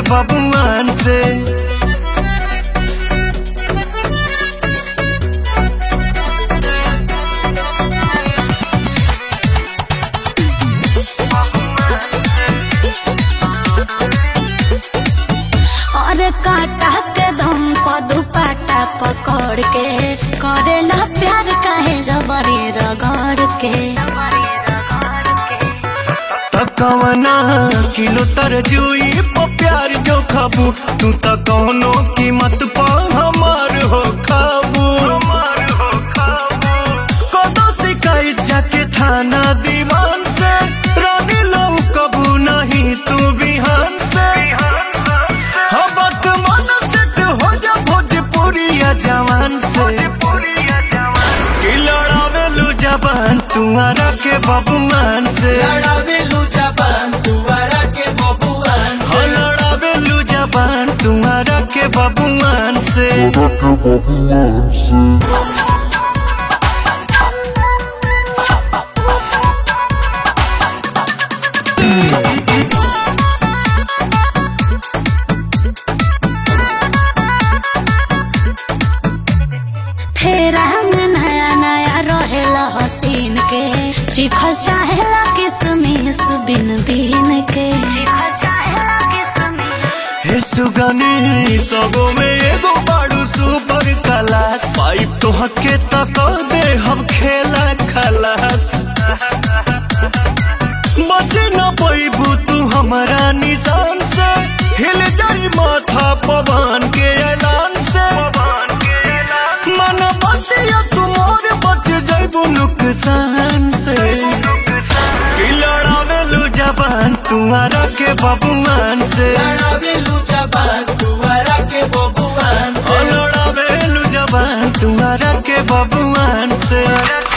बबुआन से और काटा के दम पर दुपट्टा पकड़ के करेला प्यार काहे जबरी रगड़ के तकवना किलो तरजुई पर प्यार जो खाबू तू त कौनो कीमत पर हमार हो खाबू कदो शिकायत जाके थाना दीवान से रानी लो कबू नहीं तू बिहान से हबत मन सेट हो जा भोजपुरिया जवान से कि लड़ावेलू जबान तुम्हारा के बबुआन से लड़ावेलू जबान दुआरा के बबुआन हो लड़ावेलू जबान तुम्हारा के बबुआन से फेर हम नया नया रहेला हसीन के चिखल चाहेला किसमिस बिन बिन के हे सुगनी सबो में एगो बाड़ू सुपर क्लास पाइप तो हके तक दे हम खेला खलास बचे न पैबू तू हमारा निशान से हिल जाई माथा पवन के ऐलान से मन बतिया तुमोर बच जाइबू नुकसान से कि लड़ावेलू जबान तुम्हारा के बबुआन से लड़ावेलू जबान दुआरा के बबुआन से लड़ावेलू जबान तुम्हारा के बबुआन से